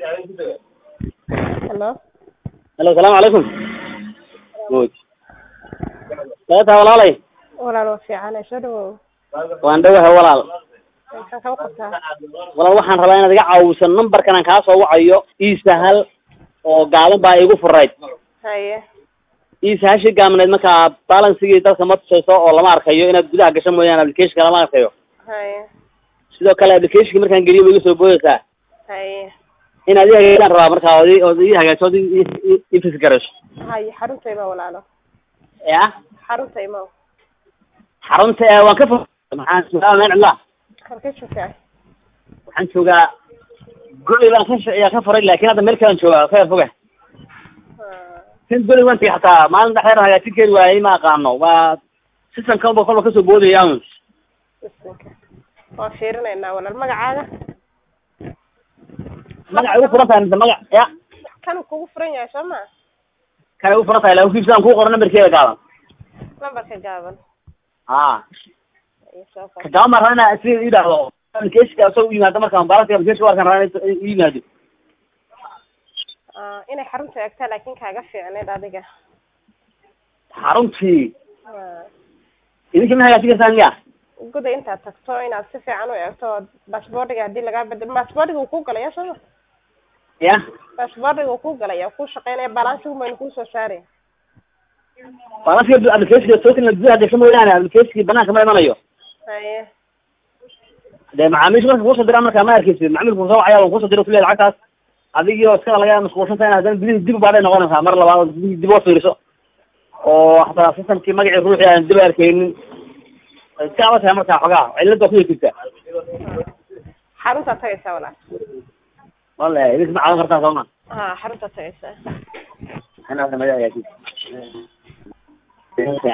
Hello. Hello, salaamu calaykum. Good. Seeta walaalay. Walaal waa fiican soo dhawow. Waan dhawahay walaal. Maxaa ka qabtaa? Walaal waxaan rabaa inaad iga caawiso numberkan aan kaa soo wacayo ii sahal oo gaaban baa igu furayd. Haye. ii sahashii gaabneed markaa balansigii dadka ma tusayso oo lama arkayo inaad gudaha gasho mooyaane applicationka lama arkayo. Haye. Sidoo kale applicationka markaan geliyo ma iga soo boodaysaa. Haye. inaad ii hagaajisaan rabaa markaa ood ii- ood ii hagaajiso ood ii- ii- ii fisi garayso. Haye xarunta ima walaalo. Ya. Xarunta ima. xarunta ee waan ka fog maxaan joogaa meel cidla Halkee joogtaa? waxaan joogaa goli baan ka sh- ka furay laakiin hadda meel kalaan joogaa ka yar foga Ah, kan goli waan tagay xataa maalin dhexdeer hagaajin kari waayey ma aqaano waa systemkan ba kolba kasoo boodaya un bisinka. Waan fiirinaynaa walaal magacaaga. magaca igu furan tahay mise magac ya Kan kugu furan yahay soo ma? kana igu furan tahay laakin kiibsadaan kuu qoran nambarkeeda gaaban Lambarka gaaban. ha Haye soo ka qor. gaaban baan rabaa inaa sida ii dhahdo applicationka asoo u yimaado markaan baalanka application warkan rabaa inay u yimaado Ah, inay xarunta eegtaa laakiin kaaga fiicneed adiga. xaruntii Ah, idinka ma hagaajin kartaan miya guda intaad tagto inaad si fiican u eegto baasaboordiga haddii lagaa bedel baasaboordiga uu kuu galaya soo ma? ya baasaboordiga uu kuu galaya kuu shaqeynaya balansigu maynu kuu soo saari baalanka applicationka token gudaha gasho mooyaane applicationki banaanka ma imanayo haye de macaamiisha marka kusoo dira markaa ma arkeysid macmiilku soo wacaya waan kusoo dira kuleeyahay lacagtaas adigio iskada laga mashquulsan tahay in haddana gudihii dib ubaaday noqonaysaa mar labaad oo gudihii dib oo fiiriso oo hataa systemkii magacii ruuxii aan dib arkeynin way iska adag tahay markaa xogaa cilada ku jirta xaruntaad tagaysaa walaal wallahi idinka ma caawin kartaa sooma ha xaruntaad tagaysaa inaad magaca hagaajid